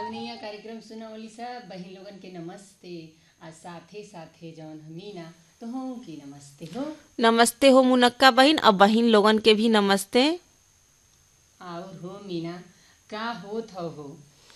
कवनिया कार्यक्रम सुनवली सब बहिन लोगन के नमस्ते आ साथे साथे जौन हमीना तो हूँ की नमस्ते हो नमस्ते हो मुनक्का बहन और बहन लोगन के भी नमस्ते और हो मीना का होत हो हो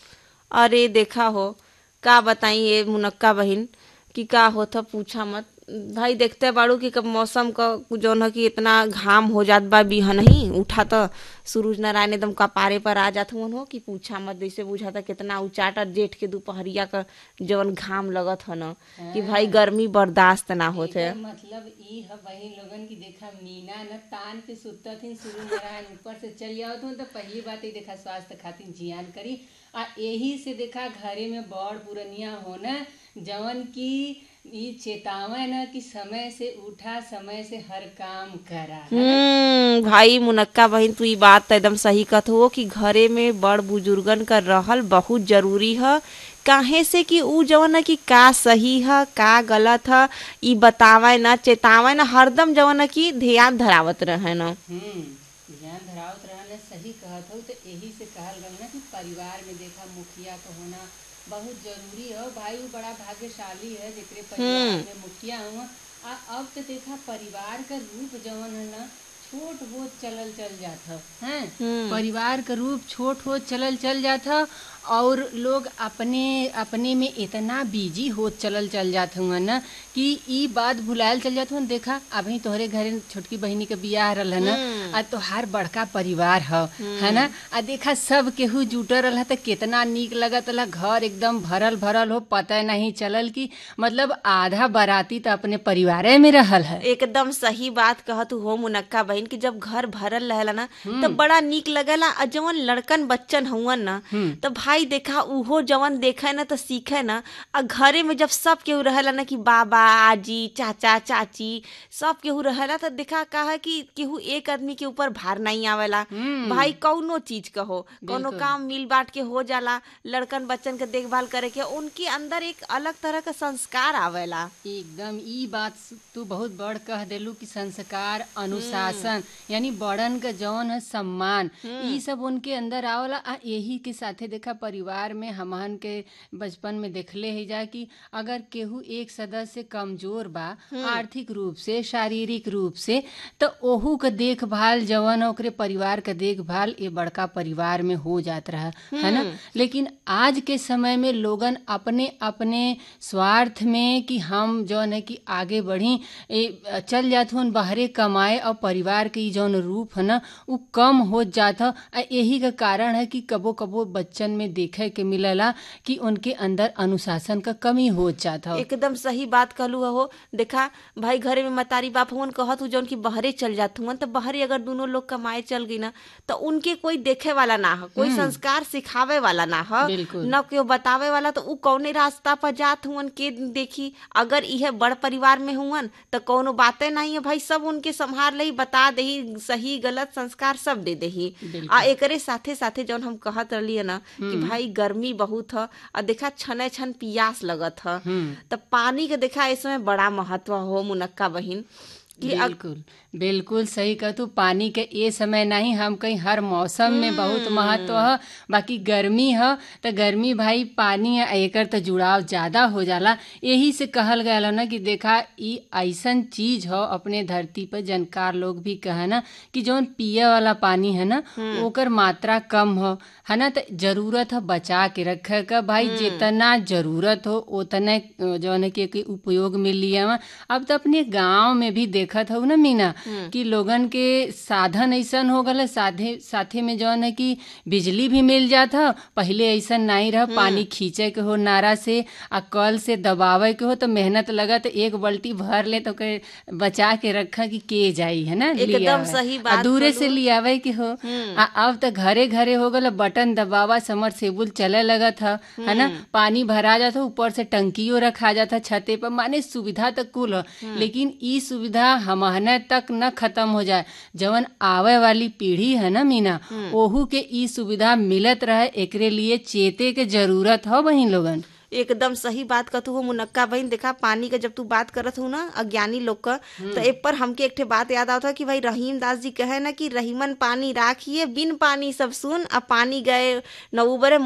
अरे देखा हो का बताई ये मुनक्का बहन कि का होता पूछा मत भाई देखते बाड़ू कि कब मौसम का जौन है कि इतना घाम हो जात बा बिहन ही उठा तो सूरज नारायण एकदम कपारे पर आ जात हुन हो कि पूछा मत जैसे बुझाता कितना उचाटा जेठ के दोपहरिया का जवन घाम लगत ह न कि भाई गर्मी बर्दाश्त ना होत है एकर मतलब ई है बहिन लोगन की देखा मीना न तान पे सुतत थी सूर्य नारायण ऊपर से चल जाओ तो पहली बात ही देखा स्वास्थ्य खातिर जियान करी आ यही से देखा घरे में बड़ पुरनिया होना जवन की ई चेतावे न कि समय से उठा समय से हर काम करा हम्म भाई मुनक्का बहन तू ई बात तो एकदम सही कहत हो कि घरे में बड़ बुजुर्गन का रहल बहुत जरूरी है काहे से कि ऊ जवन है कि का सही है का गलत है ई बतावे ना चेतावे ना हरदम जवन है कि ध्यान धरावत रहे ना हम्म ध्यान धरावत रहना सही कहत हो तो यही से कहल गल ना कि परिवार में देखा मुखिया का होना बहुत जरूरी है भाई वो बड़ा भाग्यशाली है जेकरे परिवार में मुखिया हुआ आ अब तो देखा परिवार का रूप जवन है ना छोट हो चलल चल जात है हैं परिवार का रूप छोट हो चलल चल जात ह और लोग अपने अपने में इतना बिजी हो चलल चल जात हुआ ना कि ई बात भुलायल चल जात हुआ देखा अभी तोहरे घरे छोटकी बहिनी के बियाह रहल है ना आ तोहार बड़का परिवार ह है ना आ देखा सब केहू जुटल रहल त कितना नीक लगत रहा घर एकदम भरल भरल हो पता नहीं चलल कि मतलब आधा बाराती तो अपने परिवारे में रहल है एकदम सही बात कहत हो मुनक्का बहन कि जब घर भरल रहेला ना तो बड़ा नीक लगेला और जवन लड़कन बच्चन हुवन ना तो भाई देखा उहो जवन देखे ना तो सीखे ना और घरे में जब सब केहू रहेला ना कि बाबा आजी चाचा चाची सब केहू रहेला तो देखा का है कि केहू एक आदमी के ऊपर भार नहीं आवेला भाई कौनो चीज का हो कौनो काम मिल बांट के हो जाला लड़कन बच्चन के देखभाल करे के उनके अंदर एक अलग तरह का संस्कार आवेला एकदम ई बात तू बहुत बड़ कह देलू कि संस्कार अनुशासन यानी बड़न का जौन है सम्मान ई सब उनके अंदर आवला आ यही के साथे देखा परिवार में हमहन के बचपन में देखले ही जा कि अगर केहू एक सदस्य कमजोर बा आर्थिक रूप से शारीरिक रूप से तो ओहू का देखभाल जवन ओकरे परिवार का देखभाल ये बड़का परिवार में हो जात रहा है ना लेकिन आज के समय में लोगन अपने अपने स्वार्थ में कि हम जौन है कि आगे बढ़ी ए, चल जात हन बाहरे कमाए और परिवार के ई जौन रूप है ना उ कम हो जात ह आ यही का कारण है कि कबो कबो बच्चन में देखे के मिलला कि उनके अंदर अनुशासन का कमी हो जात ह एकदम सही बात कहलू हो देखा भाई घरे में मतारी बाप हुन कहत हु जौन की बहरे चल जात हुन तो बहरे अगर दोनों लोग कमाए चल गई ना तो उनके कोई देखे वाला ना हो कोई संस्कार सिखावे वाला ना हो बिल्कुल। न कोई बतावे वाला तो उ कौने रास्ता पर जात हुन के देखी अगर यह बड़ परिवार में हुन तो कौनो बातें नहीं है भाई सब उनके संभाल लही बता दही सही गलत संस्कार सब दे दही आ एकरे साथे साथे जौन हम कहत रहली है ना कि भाई गर्मी बहुत ह आ देखा छने छन पियास लगत ह तो पानी के देखा इसमें बड़ा महत्व हो मुनक्का बहिन कि अग- बिल्कुल बिल्कुल सही कह तू पानी के ये समय नहीं हम कहीं हर मौसम में बहुत महत्व है बाकी गर्मी है तो गर्मी भाई पानी है एकर तो जुड़ाव ज्यादा हो जाला यही से कहल गया ना कि देखा ई ऐसन चीज हो अपने धरती पर जानकार लोग भी कहे ना कि जौन पिए वाला पानी है ना ओकर मात्रा कम हो है ना तो जरूरत है बचा के रखे का भाई जितना जरूरत हो उतने जौन है कि कि उपयोग में लिया अब तो अपने गांव में भी देखत हो ना मीना कि लोगन के साधन ऐसन हो गल साथे साथे में जौन है कि बिजली भी मिल जात ह पहले ऐसन नहीं रह पानी खींचे के हो नारा से आ कल से दबावे के हो तो मेहनत लगत एक बाल्टी भर ले तो के बचा के रखा कि के जाई है ना एकदम लियावे। सही आ बात दूरे से कहलू। लियावे के हो आ अब तो घरे घरे हो गल बटन दबावा समरसेबुल चले लगत ह है ना पानी भरा जाता ऊपर से टंकियो रखा जाता छते पर माने सुविधा तो कुल ह लेकिन ई सुविधा हमहने तक न खत्म हो जाए जवन आवे वाली पीढ़ी है ना मीना ओहू के ई सुविधा मिलत रहे एकरे लिए चेते के जरूरत हो बहिन लोगन एकदम सही बात कहतू हो मुनक्का बहन देखा पानी का जब तू बात करत हूँ ना अज्ञानी लोग का तो एक पर हमके एक ठे बात याद आता कि भाई रहीम दास जी कहे ना कि रहीमन पानी राखिए बिन पानी सब सुन अब पानी गए न उबरे